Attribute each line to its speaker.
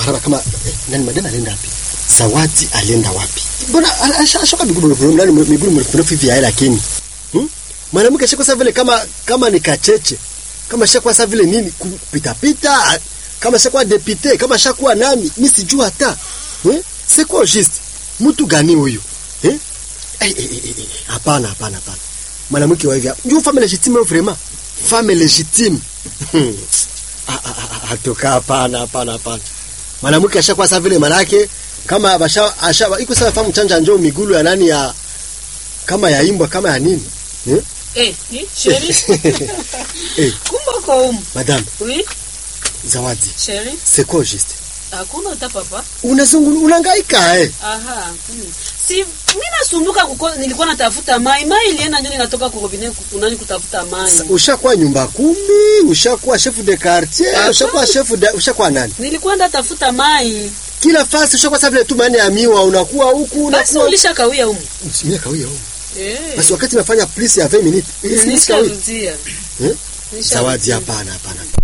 Speaker 1: maraba kama eh, nani madam alienda wapi zawadi alienda wapi mbona a- asha- ashoka miguu mrefu nani miguu mrefu hivi ya lakini hmm? mwanamke shako sasa vile kama kama ni kacheche kama shakuwa sasa vile nini kupita pita kama shakuwa depute kama shakuwa nani mimi sijui hata eh c'est quoi juste mtu gani huyu eh Eh, eh, eh, eh, eh, hapana hapana hapana mwanamke wa hivi ndio femme légitime vraiment femme légitime Hmm. Ah, ah, ah, ah, atoka hapana hapana hapana mwanamke ashakuwa sasa vile manake kama basha asha iko sasa famu chanja njoo migulu ya nani ya kama ya imbwa kama ya nini eh
Speaker 2: Eh, ni chérie.
Speaker 1: Eh.
Speaker 2: Kumbe uko humu.
Speaker 1: madame
Speaker 2: Oui,
Speaker 1: zawadi
Speaker 2: chérie.
Speaker 1: c'est quoi juste
Speaker 2: Hakuna uta papa.
Speaker 1: unazungulu unahangaika eh
Speaker 2: Aha. Hmm. Si mimi nasumbuka kuko nilikuwa natafuta mai. Mai ilienda ndio ninatoka kwa robinet kunani kutafuta mai.
Speaker 1: Sa- ushakuwa nyumba kumi ushakuwa chef de quartier
Speaker 2: Hapana.
Speaker 1: ushakuwa chef de ushakuwa nani
Speaker 2: Nilikuwa ndatafuta mai.
Speaker 1: kila fasi ushakuwa sasa vile tu maana ya miwa unakuwa huku
Speaker 2: Basi
Speaker 1: unakuwa
Speaker 2: ulishakawia humu.
Speaker 1: mimi kawia huko
Speaker 2: Eh.
Speaker 1: basi wakati nafanya plus ya 20 minutes ili sikawia
Speaker 2: Nisharudia.
Speaker 1: Eh?
Speaker 2: Nisharudia.
Speaker 1: zawadi hapana hapana